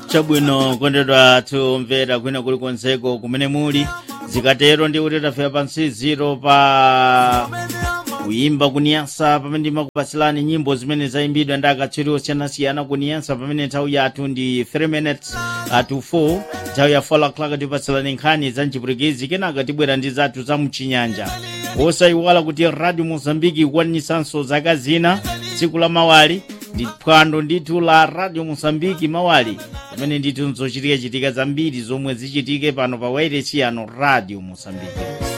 chabwino kondedwa tumvera kwina kuli konseko kumene muli zikatero ndi kuti tafika pansi ziro pa kuyimba kuniyasa pamene ndimakupasilani nyimbo zimene zayimbidwa ndi akatswiri osiyanasiyana kuniyasa pamene nthawi yathu ndi 3 minutes to 4 nthawi ya 4 o'clock tipasilani nkhani za mchipwitikizi kenaka tibwera ndi zathu za mchinyanja wosayiwala kuti radio mozambiki ikwanisanso zaka zina tsiku la mawali ndi phwando ndithu la radio mozambiki mawali pamene ndithu nzochitika chitika zambiri zomwe zichitike pano pa wairesi yano radio mozambiki